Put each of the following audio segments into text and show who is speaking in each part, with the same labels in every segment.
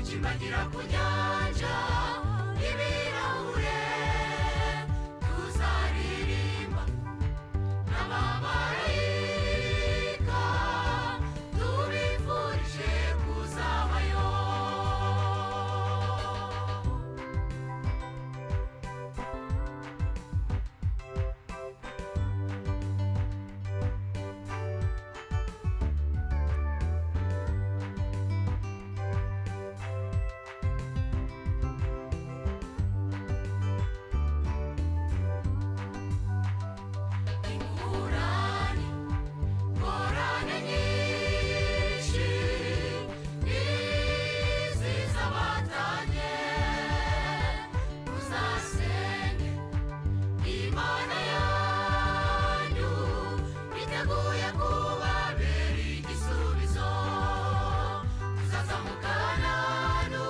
Speaker 1: ku nyanja y'ibirahure tuzaririmba n'abamarayika tubifurije kuzabayo ingurane ngorane nyinshi niziza batanye muzasenge imana yanyu biteguye kubabera igisubizo tuzaza mu kananu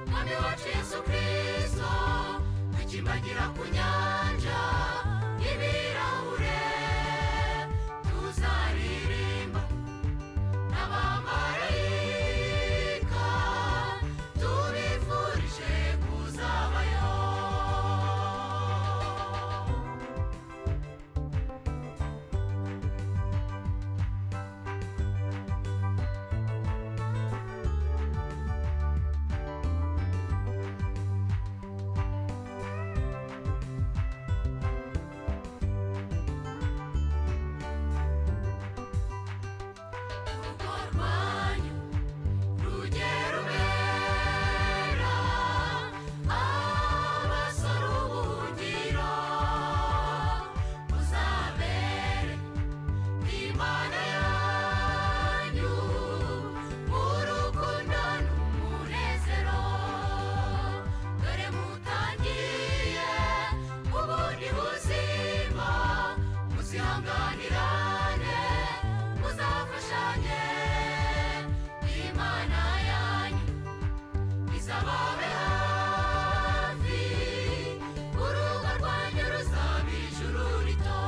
Speaker 1: mwami wacu yesu kristo dukimbagira ku nyanja y'ibirahure tuzaririmba n'abamarayika tubifurije kuzabayo urugo rwanyu rujye rubera abasore ubuhungiro muzabere imana yanyu mu rukundo n'umunezero dore mutangiye ubundi buzima muzihanganirane muzafashanye imana yanyu izababe hafi urugo rwanyu ruzaba ijuru rito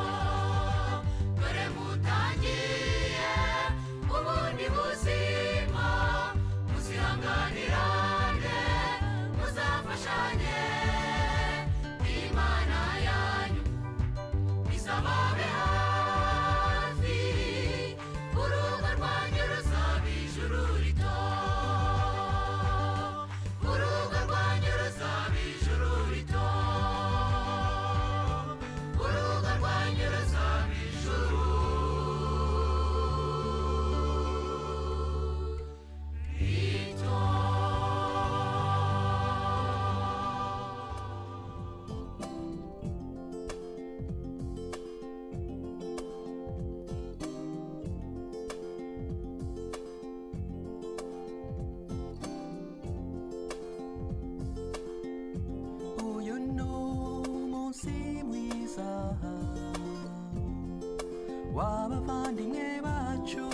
Speaker 1: dore mutangiye ubundi buzima muzihanganirane muzafashanye imana yanyu izababe hafi urugo rwanyu ruzaba ijuru rito urugo rwanyu ruzaba ijuru rito urugo rwanyu ruzaba ijuru rito
Speaker 2: uyu ni umunsi mwiza w'abavandimwe bacu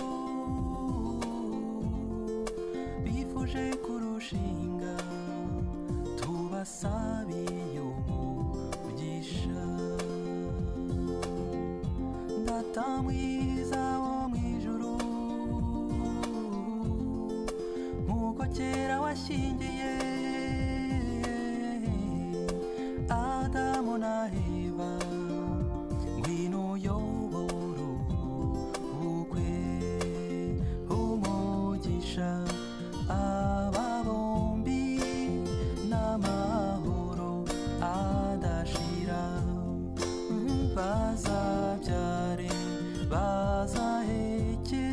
Speaker 2: bifuje kurushinga tubasabiye umugisha data mwiza wo mu ijuru nk'uko kera washyingiye adamu na eva ngwino uyobore ubukwe umugisha aba bombi n'amahoro adashira bazabyare bazaheke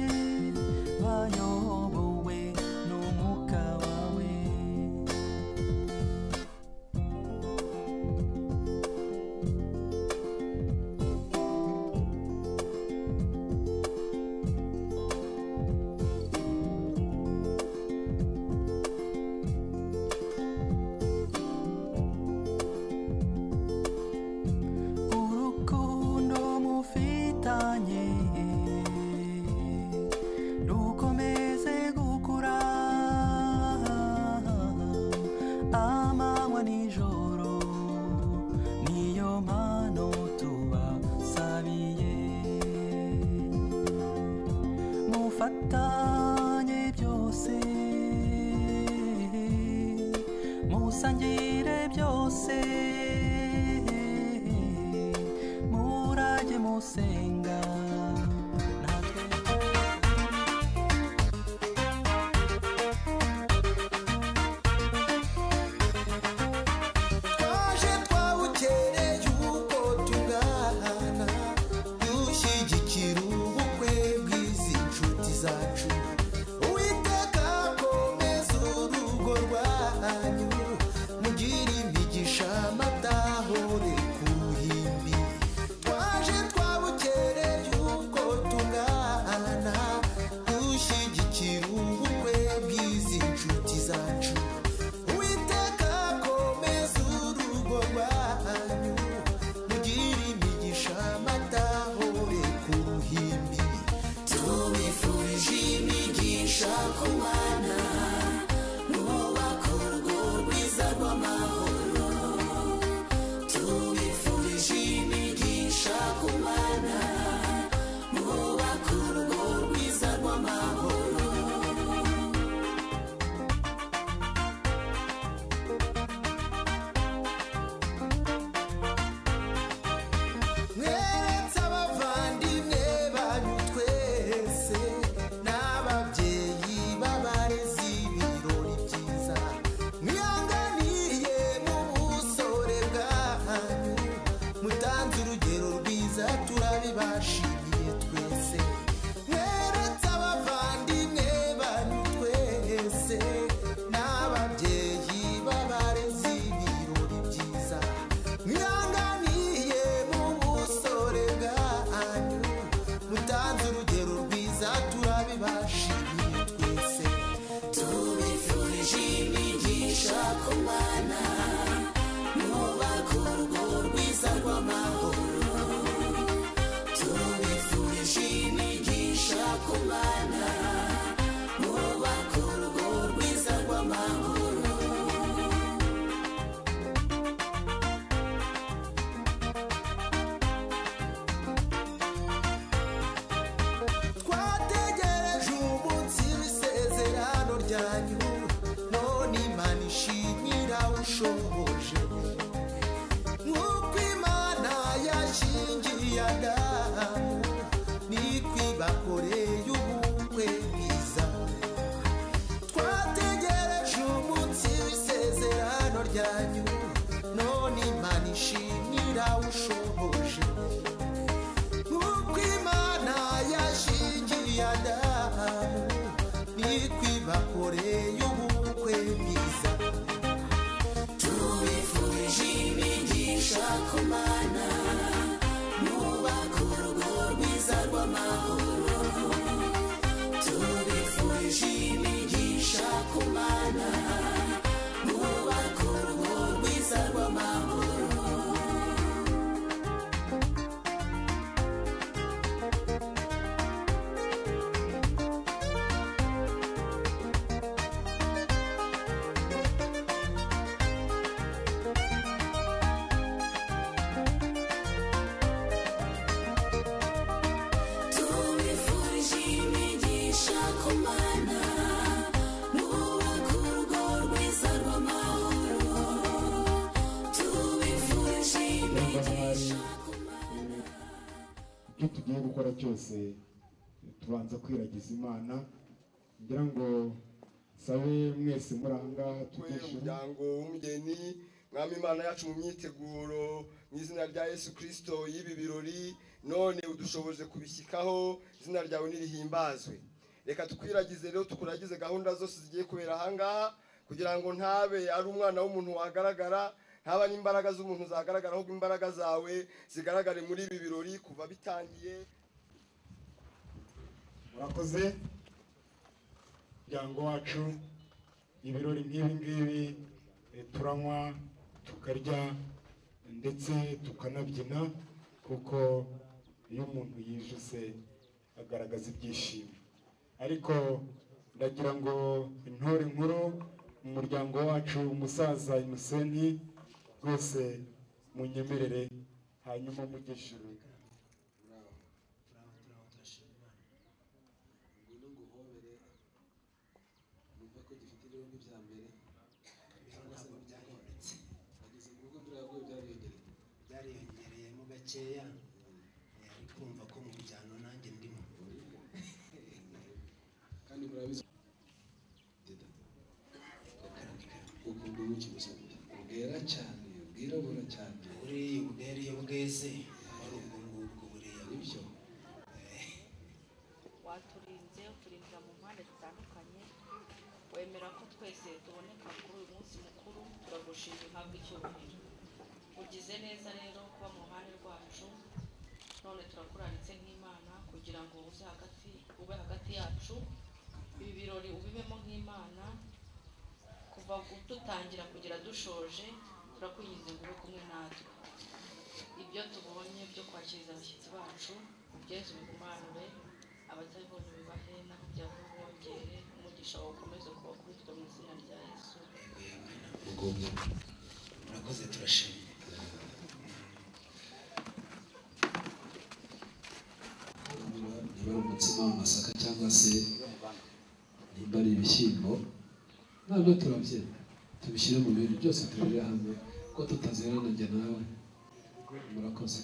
Speaker 2: bayobowe n'umwuka wawe urukundo mufitanye rukomeze gukura amanywa nijoro niyo mpano tubasabiye mufatanye byose
Speaker 3: musangire byose murajye musenga natwe
Speaker 2: twaje twawukereye uko tungana dushyigikira ubukwe bw'izi nshuti zacu uwiteka komeza urugo rwanyu mugire imigisha amatahure ku ruhimbi twaje twawukereye uko tungana dushyigikira ubukwe bw'izi nshuti zacu uwiteka komeza urugo rwanyu mugire imigisha amatahure ku ruhimbi tubifurije imigisha ku bana nubaka urugo rwiza rw'amahoro tubifurije imigisha ku bana nubaka urugo rwiza rw'amahoro mweretse abavandimwe banyu twese n'ababyeyi b'abarezi ibirori byiza mwihanganiye mu busore bwanyu mutanze urugero rwiza turabibashimiye twese mweretse abavandimwe banyu twese n'ababyeyi b'abarezi ibirori byiza mwihanganiye mu busore bwanyu mutanze urugero rwiza turabibashimiye twese tubifurije imigisha ku bana nubaka urugo rwiza rw'amahoro tubifurije imigisha ku bana nubaka urugo rwiza rw'amahoro twategereje umunsi w'isezerano ryanyu none imana ishimira ushoboje nk'uko imana yashingiye adamu niko ibakoreye ubukwe bwiza twategereje umunsi w'isezerano ryanyu none imana ishimira ushoboje nk'uko imana yashingiye adamu niko ibakoreye ubukwe bwiza tubifurije imigisha ku mana nubaka urugo rwiza rw'amahoro tubifurije imigisha ku mana nubaka urugo rwiza rw'amahoro
Speaker 4: tubifurije imigisha ku bana nubaka urugo rwiza rw'amahoro tubifurije imigisha ku bana
Speaker 5: ibyo tugiye gukora cyose tubanza kwiragiza imana ngira ngo sabe mwese muri aha ngaha
Speaker 6: twe
Speaker 5: tugishima
Speaker 6: umuryango w'umugeni mwami imana yacu mu myiteguro mu izina rya yesu kirisito y'ibi birori none udushoboje kubishyikaho izina ryawe nirihimbazwe reka tukwiragize rero tukuragize gahunda zose zigiye kubera ahangaha kugira ngo ntabe ari umwana w'umuntu wagaragara ntaba n'imbaraga z'umuntu zagaragara ahubwo imbaraga zawe zigaragare muri ibi birori kuva bitangiye
Speaker 5: murakoze umuryango wacu ibirori nk'ibi ngibi eh, turanywa tukarya ndetse tukanabyina kuko iyo umuntu yijuse agaragaza ibyishimo ariko ndagira ngo intore nkuru mu muryango wacu umusaza imuseni rwose munyemerere hanyuma mugishire
Speaker 7: ngwino nguhobere wumve ko gifite ibiro nk'ibya mbere cyangwa se n'ibya nyuma nabwo byariyongereye
Speaker 8: byariyongereyemo gakeya Eh, ari kumva ko mu bijyano nanjye ndimo
Speaker 7: kandi murabizi ukunda ubuki gusa bwera cyane bwirabura cyane
Speaker 8: buriya ubwera iyo bweze wari ubwo ngubwo buriya
Speaker 7: ibyo
Speaker 4: waturinze uturinda mu mpande zitandukanye wemera ko twese tuboneka kuri uyu munsi mukuru turagushima uhabwe icyubahiro ugize neza rero kuba mu ruhande rwacu none turakuranitse nk'imana kugira ngo uze hagati ube hagati yacu ibi birori ubibemo nk'imana kuva gu- dutangira kugera dushoje turakwinginze ngo ube kumwe natwe ibyo tubonye byo kwakiriza abashyitsi bacu ubyeze ubigumanure abatabibona bibahe naho byaba bongere umugisha wawe ukomeze kuba kuri twe mu izina rya yesu
Speaker 7: ubwobwo
Speaker 8: murakoze turashima
Speaker 7: niba niba ari umutsima w'amasaka cyangwa se nimba ari ibishyimbo nabyo turabyina tubishyire mu bintu byose tubirire hamwe ko tutazerana njye nawe murakoze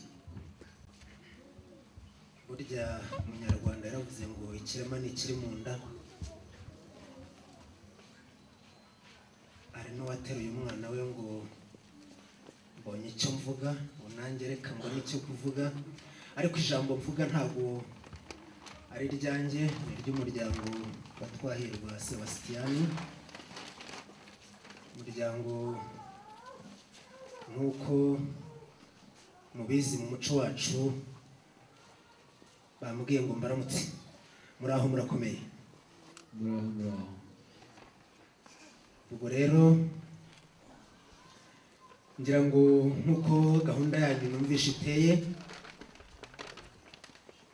Speaker 8: burya umunyarwanda yaravuze ngo ikirema ni ikiri mu nda hari n'uwateruye umwana we ngo mbonye icyo mvuga ngo nanjye reka mbone icyo kuvuga ariko ijambo mvuga ntabwo ari iryanjye ni iry'umuryango wa twahirwa sebasitiyani umuryango nk'uko mubizi mu muco wacu bamubwiye ngo mbaramutse muri aho murakomeye
Speaker 7: muraho muraho
Speaker 8: ubwo rero ngira ngo nk'uko gahunda yanyu numvishe iteye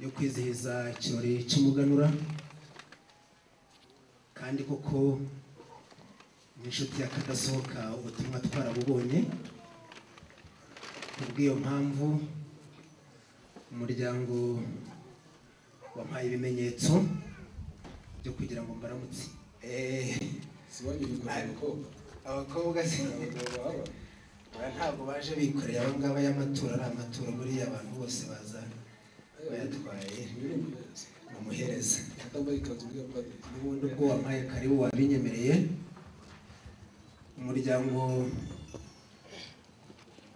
Speaker 8: yo kwizihiza ikirori cy'umuganura kandi koko n'inshuti y'akadasohoka ubutumwa twarabubonye kubw'iyo mpamvu umuryango wampaye ibimenyetso byo kugira ngo mbaramutse Eh,
Speaker 7: si wanyu bikora abakobwa
Speaker 8: abakobwa se
Speaker 7: abagabo baba
Speaker 8: aba ntabwo baje bikoreye aba ngaba y'amatora ari amatora buriya abantu bose baza bayatwaye
Speaker 7: biri umuhereza
Speaker 8: bamuhereza
Speaker 7: atambaye ikanzu buriya padiri
Speaker 8: ubundi ubwo wampaye karibu wabinyemereye umuryango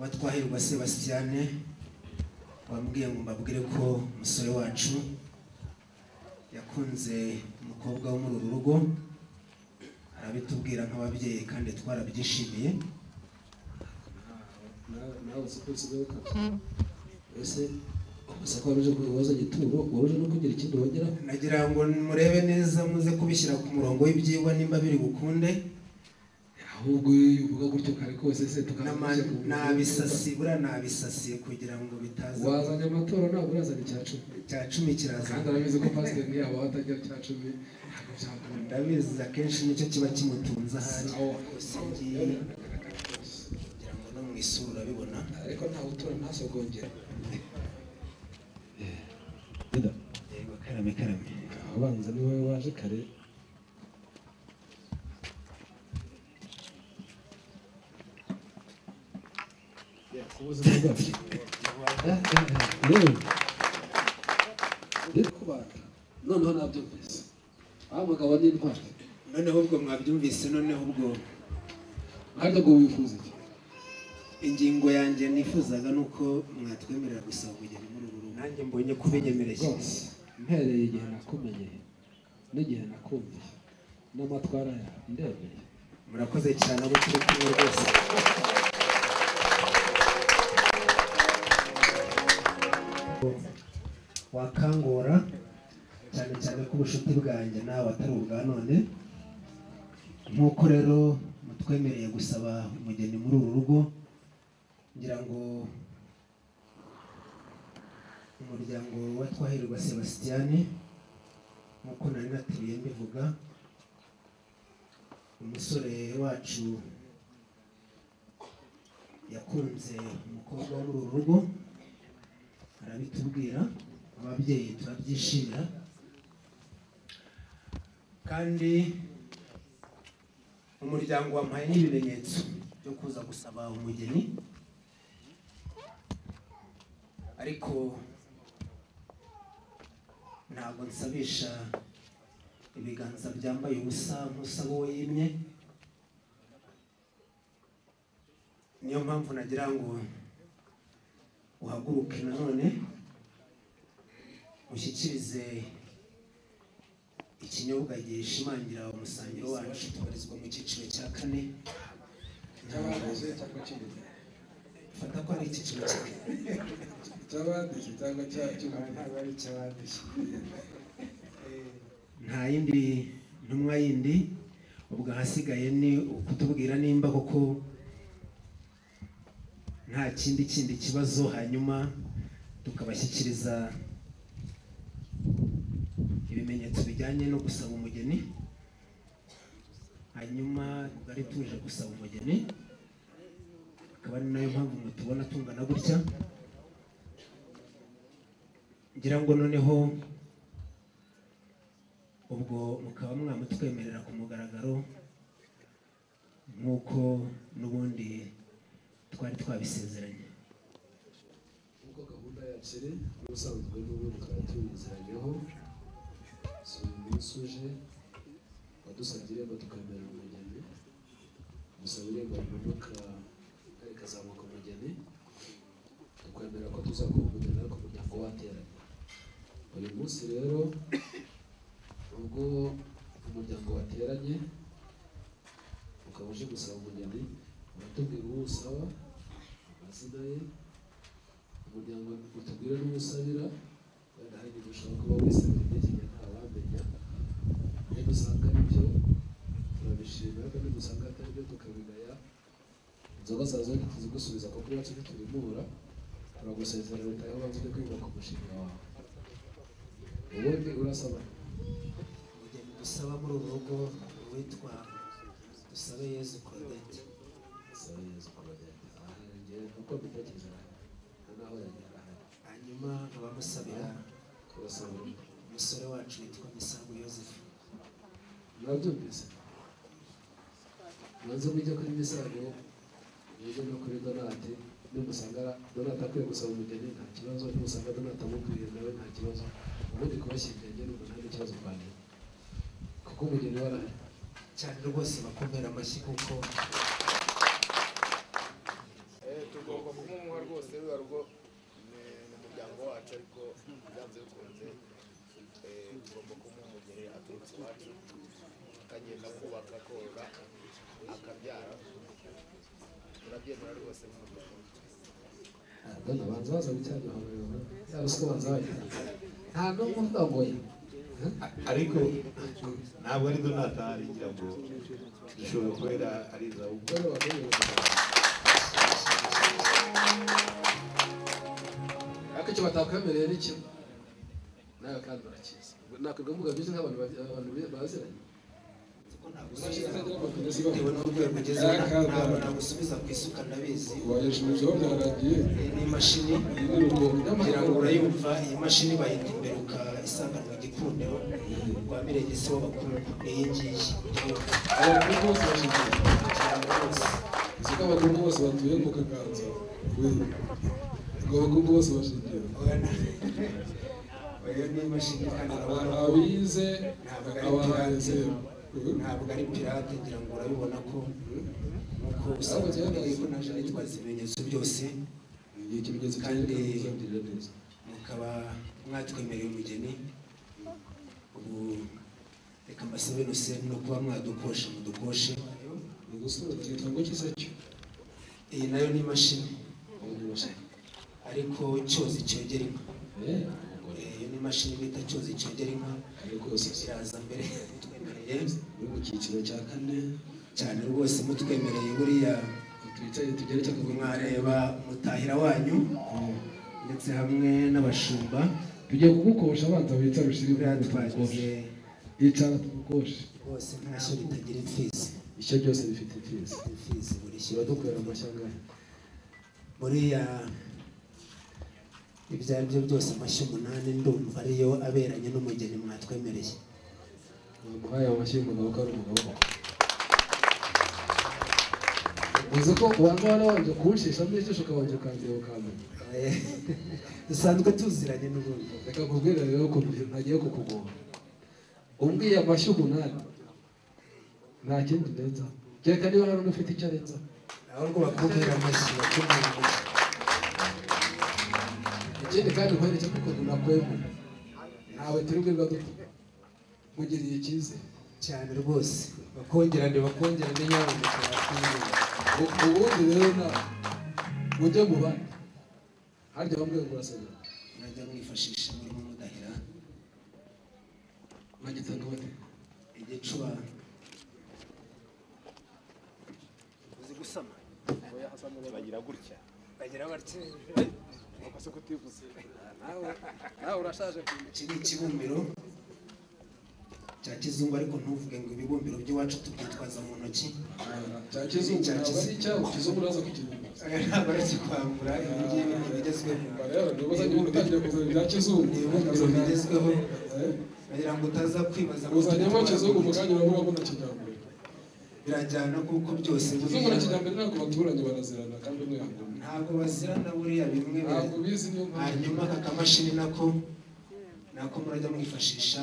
Speaker 8: wa twahirwa sebasitiyane wambwiye ngo mbabwire ko umusore wacu yakunze umukobwa wo muri uru rugo arabitubwira nk'ababyeyi kandi twarabyishimiye
Speaker 7: Na- nawe siko usigaye ukata ese gusa ko waruje kubaza igituro waruje no kugira ikindi wongeraho
Speaker 8: nagira ngo murebe neza muze kubishyira ku murongo w'ibyigwa nimba biri bukunde
Speaker 7: ahubwo iyo uvuga gutyo kare kose se
Speaker 8: N'ama-
Speaker 7: tukamushya
Speaker 8: nabisasibura nabisasiye kugira ngo bitaza
Speaker 7: wazanye amatora ntabwo urazana icya cumi
Speaker 8: cya cumi kiraza
Speaker 7: kandi arabizi ko pasiteri yabo atajya cya cumi ntabwo byakunda
Speaker 8: ndabizi akenshi nicyo kiba kimutunze ahari
Speaker 7: Sawa.
Speaker 8: usingiye kugira ngo no mu isura urabibona
Speaker 7: ariko ntawe utura ntasogongera
Speaker 8: yego karame karame
Speaker 7: abanza ni wowe waje kare ubuzima bwacu yewe ndetse kubaka noneho nabyumvise wa mugabo n'intwari
Speaker 8: noneho ubwo mwabyumvise noneho ubwo
Speaker 7: ariko ngo wifuza iki
Speaker 8: ingingo yanjye nifuzaga ni uko mwatwemerera gusaba kugenda muri uru rugo nanjye mbonye kubinyemere
Speaker 7: rwose mpereye igihe nakumenye n'igihe nakumviye n'amatwara yawe ndemeye
Speaker 8: murakoze cyane abo turi kumwe rwose wakangura cyane cyane ko ubucuti bwanjye nawe atari ubwa none nk'uko rero mutwemereye gusaba umugeni muri uru rugo ngira ngo umuryango wa twahirwa sebasitiyani nk'uko nari natiriye mbivuga umusore wacu yakunze umukobwa wo muri uru rugo arabitubwira ababyeyi turabyishimira kandi umuryango wampaye n'ibimenyetso byo kuza gusaba umugeni ariko ntabwo nsabisha ibiganza byambaye ubusa nk'usaba uwo yimye niyo mpamvu nagira ngo uhaguruke nanone ushyikirize ikinyobwa gishimangira umusangiro wacu tubarizwa mu cyiciro cya kane
Speaker 7: cy'abakoze cyangwa cy'ibintu
Speaker 8: fata ko ari icyiciro cya kane
Speaker 7: cy'abandishyi cyangwa cy'abandishyi
Speaker 9: ntabwo ari icyabandishyi
Speaker 8: nta yindi ntumwa yindi ubwo ahasigaye ni ukutubwira nimba koko nta kindi kindi kibazo hanyuma tukabashyikiriza ibimenyetso bijyanye no gusaba umugeni hanyuma twari tuje gusaba umugeni akaba ari nayo mpamvu mutubona tungana gutya ngira ngo noneho ubwo mukaba mwamutwemerera ku mugaragaro nk'uko n'ubundi twari twabisezeranye
Speaker 7: ubwo gahunda yakiri n'ubusanzwe n'ubundi twari tubizeranyeho si uyu munsi uje wadusabye irembo tukambera umugeni gusaba irembo rimanuka kandi rikazamuka umugeni tukwemera ko tuzakora umugeni ariko umuryango wateranye uyu munsi rero ubwo umuryango wateranye ukaba uje gusaba umugeni uratubwira uwo usaba amazina ye umuryango utubwire n'umusabira wenda hari igihe ushobora kuba wisabira n'igihe ntawamenya iyo dusanga ari byo turabishima ariko iyo dusanga atari byo tukabigaya inzoga zawe zose ntituzigusubiza kuko iwacu ntiturimura turagusezerera utahe wanze ujye kwiga ku mushinga wawe ubundi urasaba
Speaker 8: umugeni dusaba muri ubu rugo witwa dusabe yezu claudette
Speaker 7: saba yezu kubagenda aha njyewe uko mbitekereza nta naho yagera ahari
Speaker 8: hanyuma abamusabira
Speaker 7: kubasaba
Speaker 8: umusore wacu witwa misango yoseph
Speaker 7: mwabyumvise mwanze mujye kuri misago mujye no kuri donate nimusanga donate akwiye gusaba umugeni nta kibazo nimusanga donate amubwiye nawe nta kibazo ubundi kubashyingiranye n'ubu nta n'ikibazo mbanira kuko umugeni warahari
Speaker 8: cyane rwose bakomera amashyi kuko
Speaker 10: Eh, tugomba kumumuha rwose ruba rwo ni- ni umuryango wacu ariko byanze bikunze eh, tugomba kumuha umugeni aturutse iwacu akagenda kubaka korora akabyara turabyemera rwose mu muryango
Speaker 7: dona banza baza gucyana ahantu yaba usiko banza bagira nta n'umwe udogoye
Speaker 11: ariko ntabwo ari donata ngira ngo dushobora kubera ari izabukuru
Speaker 7: dore bakomeye ariko icyo batakwemereye ni kimwe nawe kandi barakizi nakwirwa mvuga byinshi nk'abantu ba- abantu bi- baziranye
Speaker 8: bitewe n'urwego ugezeho ntabwo nagusubiza ku isuka ndabizi
Speaker 9: wayashijeho byaragiye
Speaker 8: Iyi ni imashini kugira ngo urayumva iyi mashini bayita imberuka isanganwa igikundiro rwa mirengesi w'abakungu ni iyi ngiyi irayumva.
Speaker 9: abakuru bose bashigikiye
Speaker 8: Cyangwa rwose
Speaker 9: izi ko abakuru bose batuye mu kaganza we ngo abakuru bose bashigikiye
Speaker 8: urabona? Oya ni imashini kandi urabona ko
Speaker 9: abize abahanze
Speaker 8: ntabwo ari pirate ngira ngo urabibona ko nk'uko usanzwe umenye ko naje nitwaza ibimenyetso byose
Speaker 7: igihe ikimenyetso kandi uzabwirira neza
Speaker 8: mukaba mwatwemereye umugeni ubu reka mbasabe nose no kuba mwadukosha mudukoshe
Speaker 7: ni ugusura ikintu ngo kiza cyo
Speaker 8: iyi nayo ni imashini
Speaker 7: ubundi bashaka
Speaker 8: ariko cyozi cyogera inka
Speaker 7: eh umugore
Speaker 8: Eh, iyo ni imashini bita cyozi cyogera inka
Speaker 7: ari rwose
Speaker 8: iraza mbere mutwemereye
Speaker 7: uri mu cyiciro cya kane
Speaker 8: cyane rwose mutwemereye buriya
Speaker 7: twicaye tugeretse akaguru
Speaker 8: mwareba umutahira wanyu ndetse hamwe n'abashumba
Speaker 9: tugiye kugukosha abanza bita bishiri
Speaker 8: buriya twagize
Speaker 9: icara tugukoshe
Speaker 8: rwose nta shyo ritagira imfizi
Speaker 7: ishya byose bifite imfizi
Speaker 8: imfizi buri shyo
Speaker 7: kiba dukorera amashyi angahe
Speaker 8: buriya ibyo ari byo byose amashyi umunani ndumva ariyo aberanye n'umugeni mwatwemereye
Speaker 7: bamuhaye amashyi y'umugabo ko ari umugabo uzi ko ubanza wari wabanje kuwushishamo ijisho ukabanje ukandeba ukamenya
Speaker 8: dusanzwe tuziranye n'ubundi
Speaker 7: reka nkubwire rero ukuntu nagiye kukugora umbwiye amashyi umunani nta kindi ndenza kereka niba hari ufite icyo arenza
Speaker 8: ahubwo bakubwira amashyi bakubwira amashyi
Speaker 7: ikindi kandi nkwereke n'ukuntu nakwemera ntawe turi bwirirwa duto mugiriye icyizere
Speaker 8: cyane rwose bakongerane bakongerane nyamuneka
Speaker 7: U- ubundi rero nawe mujye mu bandi harya bamwe murasabira
Speaker 8: mwajya mwifashisha murimo mudahira
Speaker 7: bagitanga bate
Speaker 8: igicuba
Speaker 12: uzi gusama oya hasamo bagira gutya
Speaker 8: bagira batya
Speaker 12: wakoze kutivuze
Speaker 7: nawe urashaje
Speaker 8: iki ni ikibumbiro cya kizungu ariko ntuvuge ngo ibibumbiro by'iwacu tubyitwaza mu ntoki
Speaker 7: cya kizungu ntabwo ari icyabo kizungu uraza
Speaker 8: ntabwo ari ikikwambura ibi ngibi ni ibigezweho
Speaker 7: kukibaza niba utangiye kuzana ibya kizungu
Speaker 8: ni ibibumbiro bigezweho kugira ngo utaza kwibaza ngo
Speaker 7: uzanyemo kizungu mu kanya urabura ko na kijyambere
Speaker 8: birajyana kuko byose
Speaker 7: kizungu na kijyambere ntabwo abaturage barazirana kandi mwihangana
Speaker 8: ntabwo bazirana buriya bimwe bira-
Speaker 7: ntabwo bizi niyo mpamvu
Speaker 8: hanyuma aka kamashini nako nako murajya mwifashisha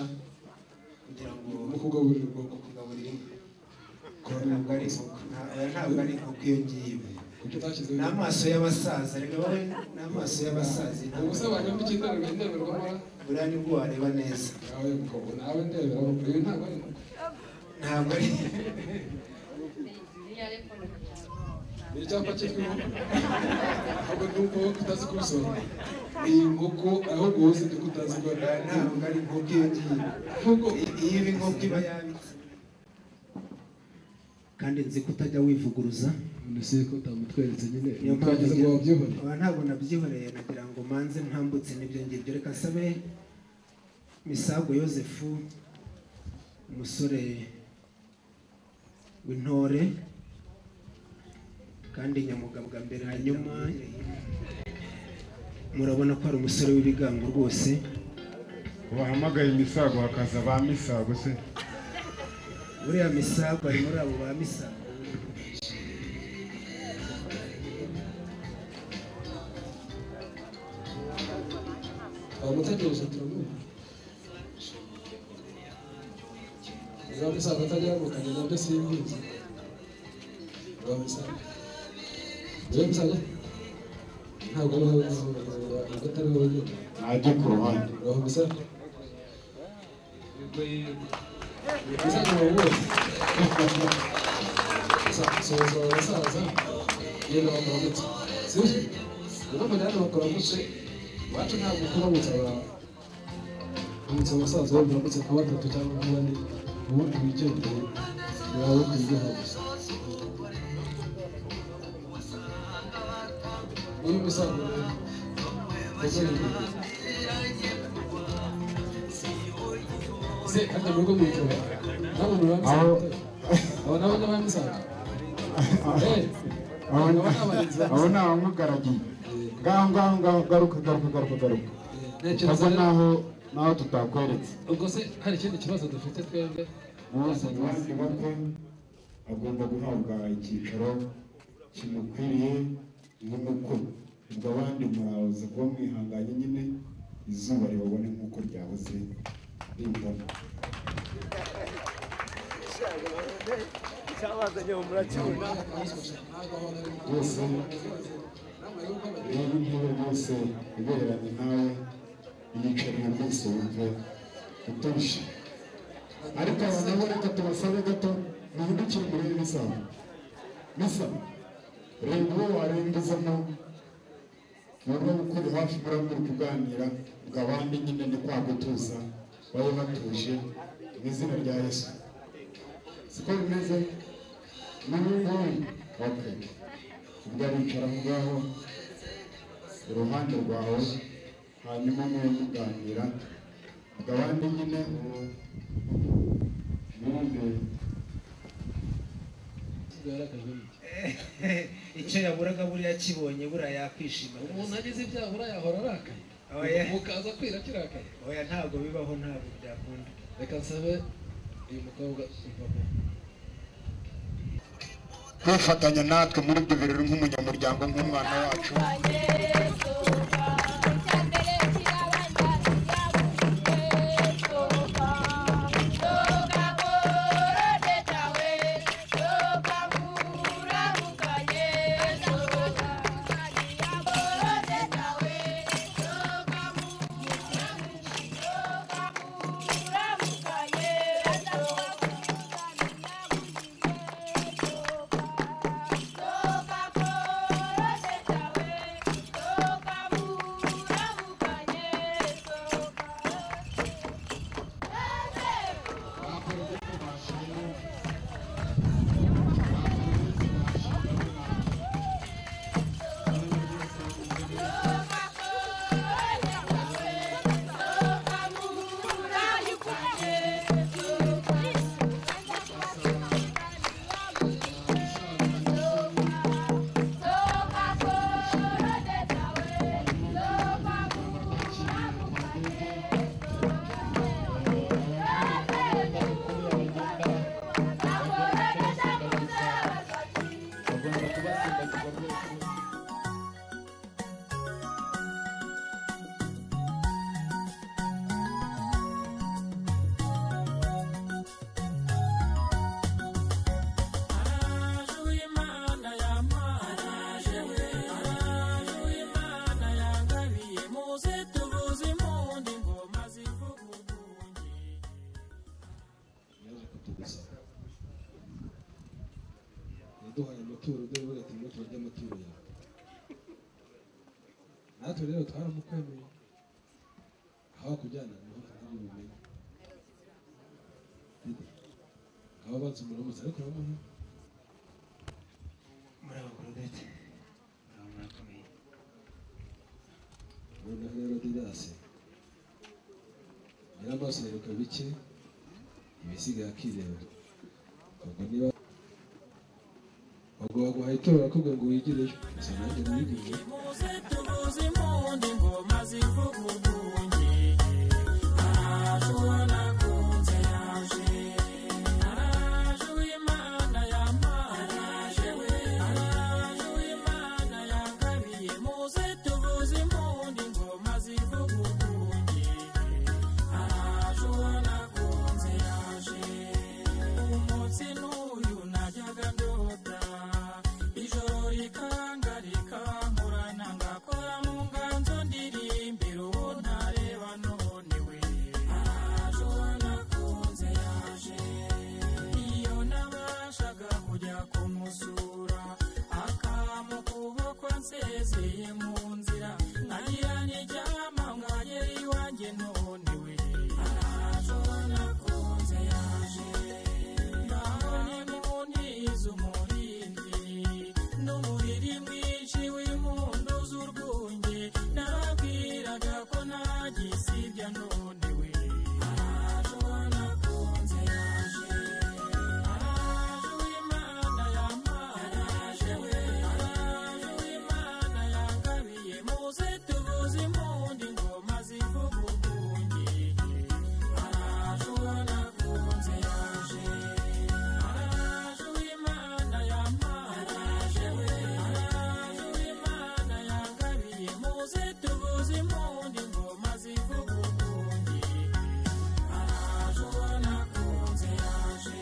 Speaker 8: kugira ngo
Speaker 7: mu kugaburira ubwoko
Speaker 8: kugaburira inka ntabwo ari inkoko nta- oya, ntabwo ari inkoko iyo ngiyo
Speaker 7: kuko utashyize
Speaker 8: ni amaso y'abasaza reka wowe ni amaso y'abasaza
Speaker 7: ubu se abantu b'ikindarirwa indeberwamo
Speaker 8: buriya nibwo wareba neza
Speaker 7: nawe mukobwa nawe ndebera iyo ntabwo ari inkoko
Speaker 8: ntabwo ari
Speaker 7: ni icyapa cyitwa inkoko ntabwo ni uko utazi kubisobanura ni inkoko aho guhuza ni ko utazi ko
Speaker 8: oya, ntabwo ari inkoko iyo ngiyo
Speaker 7: nk'uko
Speaker 8: iyo iba inkoko iba yabitse kandi nzi ko utajya wivuguruza
Speaker 7: mbese ko utamutweretse nyine
Speaker 8: niyo mpamvu
Speaker 7: utageze ngo wabyibone
Speaker 8: Oya, ntabwo nabyihoreye nagira ngo manze ntambutse n'ibyo ngibyo reka nsabe misago yosefu umusore w'intore kandi nyamugabwa mbere hanyuma murabona ko ari umusore w'ibigango rwose
Speaker 5: bahamagaye imisago hakaza ba misago se
Speaker 8: buriya misago ari muri abo ba misago
Speaker 7: abamutegereje turamuha niba musaza atajya mu kanya nabyo simbizi niba musaza niba musaza ntabwo ariho ntabwo atariho wenyine
Speaker 5: najye ku ruhande
Speaker 7: niba musaza musaza uba wose soza abasaza yenda bakuramutse sibyo urumva rero bakuramutse iwacu ntabwo kuramutse abantu uramutse abasaza wenda uramutse nka batatu cyangwa nka bane ubundi wigendeye wawe ku buryo gusa uyu musaza se ajya mu rugo mu ikora ntabwo muramusaza
Speaker 5: Aho-
Speaker 7: aba nabo ni abamusaza
Speaker 5: abo ni abo ni abamugaragiye ngaho ngaho ngaho garuka garuka garuka garuka
Speaker 7: ntekereza
Speaker 5: asa
Speaker 7: rero-
Speaker 5: naho naho tutakweretse
Speaker 7: ubwo se hari ikindi kibazo dufite twebwe
Speaker 5: mwese mwese bato agomba guhabwa icyicaro kimukwiriye nk'umukuru ubwo abandi muraza kuba mwihanganye nyine izuba ribabone nk'uko ryahoze rimbona
Speaker 12: icyabazanye mu muracyura
Speaker 5: rwose reba intebe rwose ibereranye nawe iyicarira rwose wumve utuje ariko abantu bo reka tubasabe gato muhindukire muri misaba misaba reba uwo warembezamo wumva gukora hafi muramuka kuganira ngo abandi nyine ni kwa gutuza babe batuje mu izina rya yesu siko bimeze n'ubu ngubu okay ubwo aricara aho ngaho iruhande rwawe hanyuma mwe muganira ubwo abandi nyine mwumve
Speaker 7: bwarakajwemo
Speaker 8: icyo yaburaga buriya akibonye buriya yakwishima
Speaker 7: umuntu agize ibyaha urayahora arakaye
Speaker 8: Oya.
Speaker 7: mukaza kwira kirakaye
Speaker 8: oya ntabwo bibaho ntabwo byakunda
Speaker 7: reka nsabe uyu mukobwa ivamo
Speaker 5: kwifatanya natwe muri ibyo birori nk'umunyamuryango nk'umwana wacu
Speaker 1: Yesu
Speaker 7: tugusaba yaduhaye amaturo dore burya turimo turarya amaturo yawe natwe rero twaramukwemeye aho kujyana niho tuzamumenye aba banza umuramutse ariko uramuha
Speaker 8: muri abo kurudete abantu barakomeye
Speaker 7: noneho rero didasi nyiramaso yeruka bike ibisigaye akireba ubwo niba ubwo baguhaye itoro bakubwira ngo wigire ejo gusa nanjye niyigire
Speaker 2: muze tubuze impundi ngoma zivuga urwunge araje uwo nakunze yaje araje uw'imana yampaye araje we araje uw'imana yangabiye muze tubuze impundi ngoma zivuga urwunge araje uwo nakunze yaje umunsi n'uyu najyaga ndota ijoro rikanga rikankurana ngakora mu nganzo ndirimbira uwo ntareba none we araje uwo nakunze yaje iyo nabashaga kujya kumusura akamu kuboko nsezeye mu nzira nkagira n'iryama mwagera iwanjye none we araje uwo nakunze yaje ndabona impuntiza umurindi n'umuriri mwinshi w'impundu z'urwunge nababwiraga ko nagisibya none we araje uwo nakunze yaje araje uw'imana yampaye araje we araje uw'imana yangabiye muze tubuze impundu ingoma zivuga urwunge araje uwo nakunze yaje araje uw'imana yampaye araje we araje uw'imana yangabiye muze tubuze impundu ingoma zivuga urwunge araje uwo nakunze yaje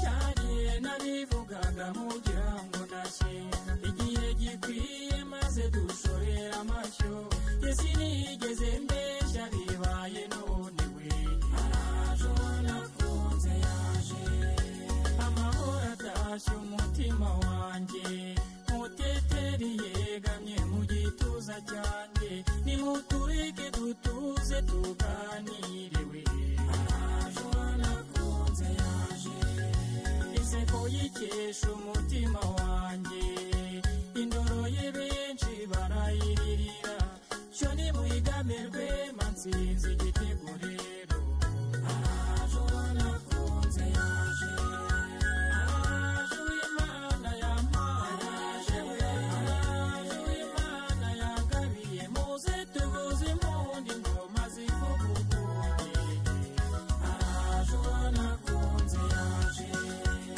Speaker 2: cyagiye nabivugaga mugira ngo ndashyenga igihe gikwiye maze dushorera amashyo yesu nigeze mbeshya bibaye none we araje uwo nakunze yaje amahoro atashye umutima wanjye muteteri yegamye mu gituza cyanjye nimutureke dutuze tuganire we araje uwo nakunze yaje inseko yikesha umutima wanjye indoro ye benshi barayiririra cyo nimuyigamirwe mansinzi igitego rero araje uwo nakunze yaje araje uw'imana yampaye araje we araje uw'imana yangabiye muze tuvuze impundu ingoma zivuga urwunge araje uwo nakunze yaje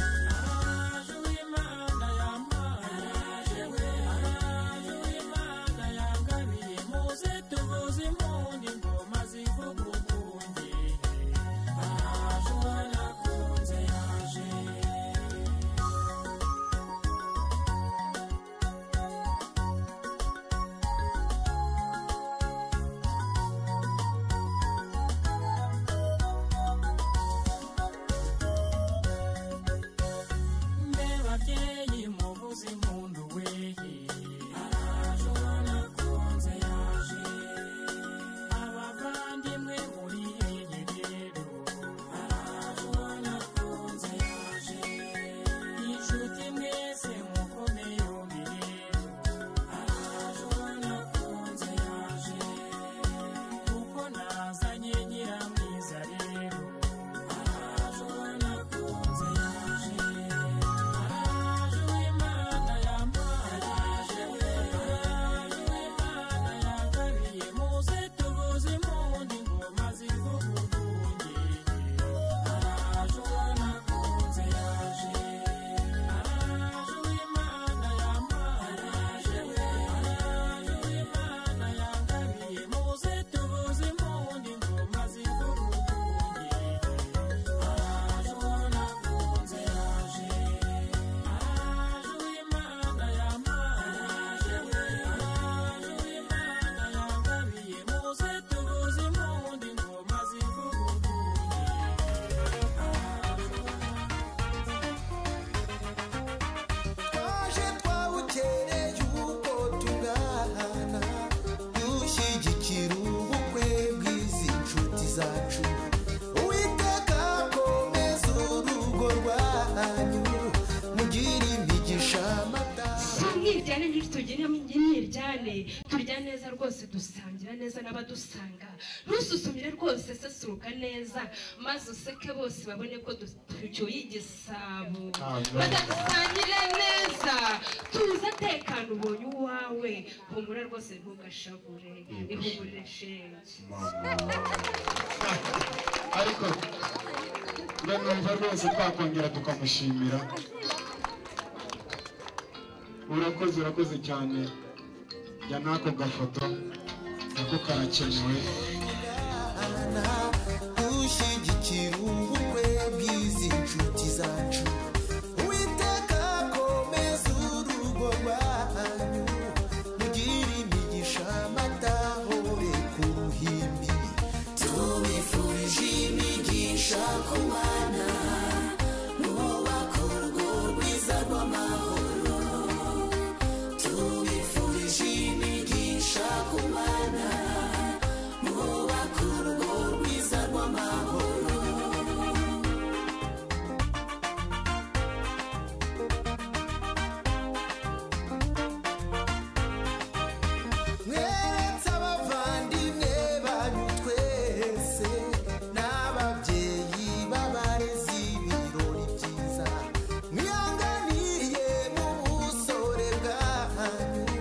Speaker 2: araje uw'imana
Speaker 13: tugira imyiryane turya neza rwose dusangira neza n'abadusanga ntususumire rwose sesuruka neza maze useke bose babone ko du- tucyuye igisabo badadusangire neza tuza atekana ubonye uwawe humura rwose ntugashavure ihumurire shenge
Speaker 11: ariko mbe numva rwose twakongera tukamushimira urakoze urakoze cyane jya n'ako gafoto nako karakenewe
Speaker 3: ushyigikira ubukwe bw'izi nshuti zacu uwiteka komeza urugo rwanyu mugire imigisha amatahore ku ruhimbi tubifurije imigisha ku bana mwubaka urugo rwiza rw'amahoro tubifurije imigisha ku bana mwubaka urugo rwiza rw'amahoro mweretse abavandimwe banyu twese n'ababyeyi b'abarezi ibirori byiza mwihanganiye mu busore bwanyu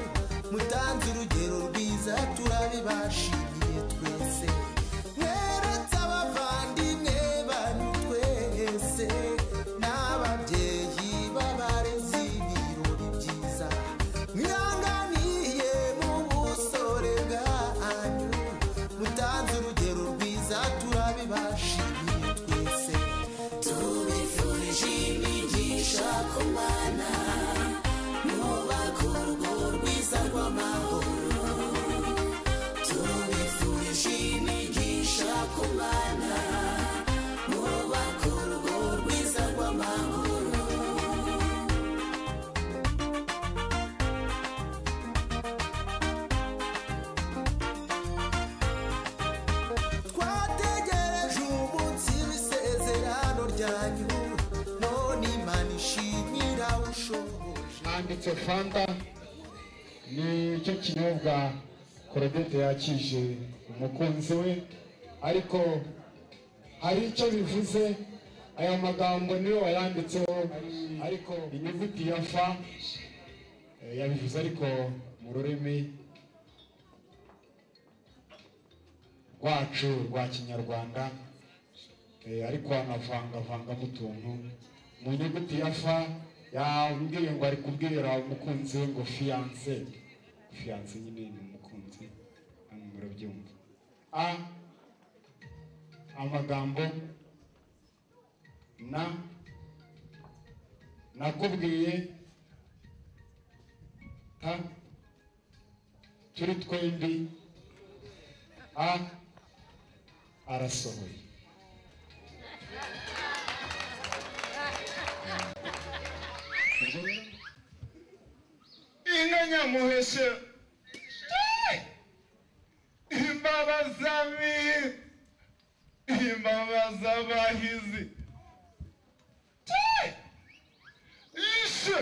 Speaker 3: mutanze urugero rwiza turabibashimiye twese mweretse abavandimwe banyu twese n'ababyeyi b'abarezi ibirori byiza mwihanganiye mu busore bwanyu mutanze urugero rwiza turabibashimiye twese tubifurije imigisha ku bana mwubaka urugo rwiza rw'amahoro tubifurije imigisha ku bana mwubaka urugo rwiza rw'amahoro twategereje umunsi w'isezerano ryanyu none imana ishimira ushoboje
Speaker 5: handitse fanta ni cyo kinyobwa korodete yakije umukunzi we ariko hari icyo bivuze aya magambo niyo wayanditseho ariko inyuguti ya fa eh, yabivuze ariko mu rurimi rwacu rwa kinyarwanda eh, ariko anavangavanga mu tuntu mu nyuguti ya fa yambwiye ngo ari kubwira umukunzi we ngo fiyanse fiyanse nyine ni umukunzi hano murabyumva a amagambo na nakubwiye ta turi twembi a arasohoye
Speaker 14: inka nyamuheshe imbabaza mihi imbabaza bahizi ishe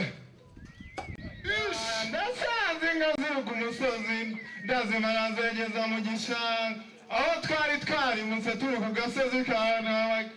Speaker 14: ishe ndasanze inka ziri ku musozi ndazimara zegeza mu gishanga aho twari twari turi ku gasozi ka Ntabake.